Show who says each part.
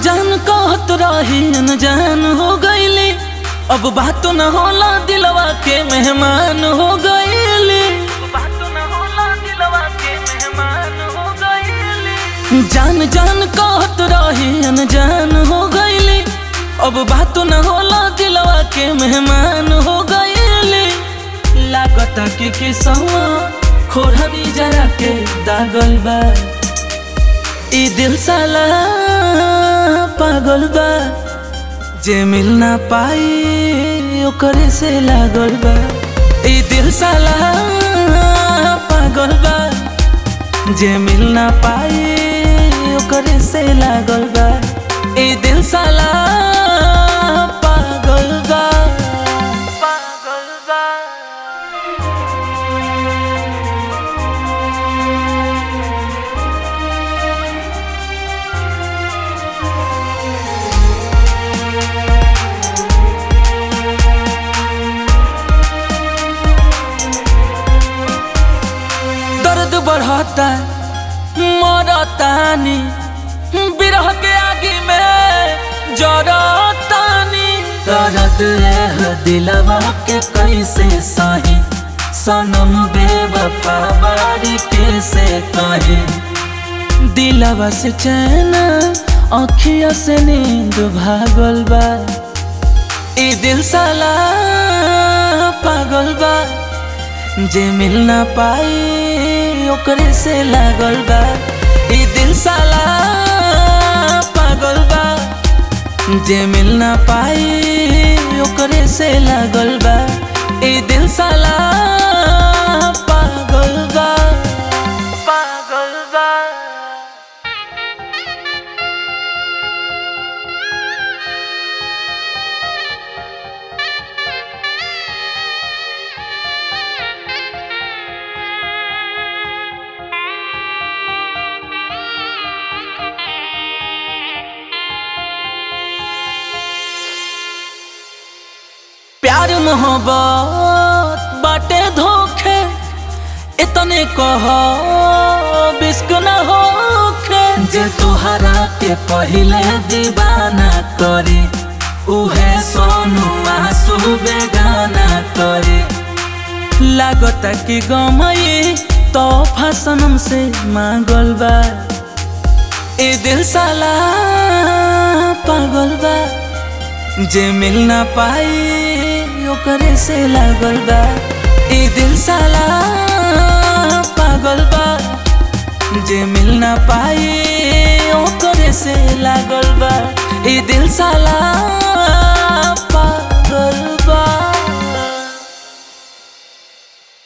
Speaker 1: जान कहत रही अनजान हो गईली अब बात न होला दिलवा के मेहमान हो गईली जान जान कहत रही अनजान हो गईली अब बात न होला दिलवा के मेहमान हो गईली लागता कि किसवा खोरहनी जरा के दागल बा ई दिल साला पागल बा जे मिल ना पाई ओकरे से लागल बा ई दिल साला पागल बा जे मिल ना पाई ओकरे से लागल बा ई दिल साला पागल बा पागल बा दर्द बढ़ता मरतानी बिरह के आगे में जरतानी दर्द है दिलवा के कैसे सही सनम बेवफा बारी कैसे कहे दिलवा से चैन अखिया से नींद भागल बा ई दिल साला पागल बा जे मिल ना पाई ओकरे से लागल बा ई दिल साला पागल बा जे मिल ना पाई ओकरे से लागल बा ई दिल साला पागल बा पागल बा प्यार मोहब्बत बाटे धोखे इतने कह बिस्क न होखे जे तोहरा के पहिले दीवाना करे उहे सोनू आंसू बेगाना करे लागत कि गमई तो फसनम से मांगल बा ए दिल साला पागल बा जे मिल ना पाई ओकरे से लागल बा ई दिल साला पागल बा जे मिल ना पाई ओकरे से लागल बा ई दिल साला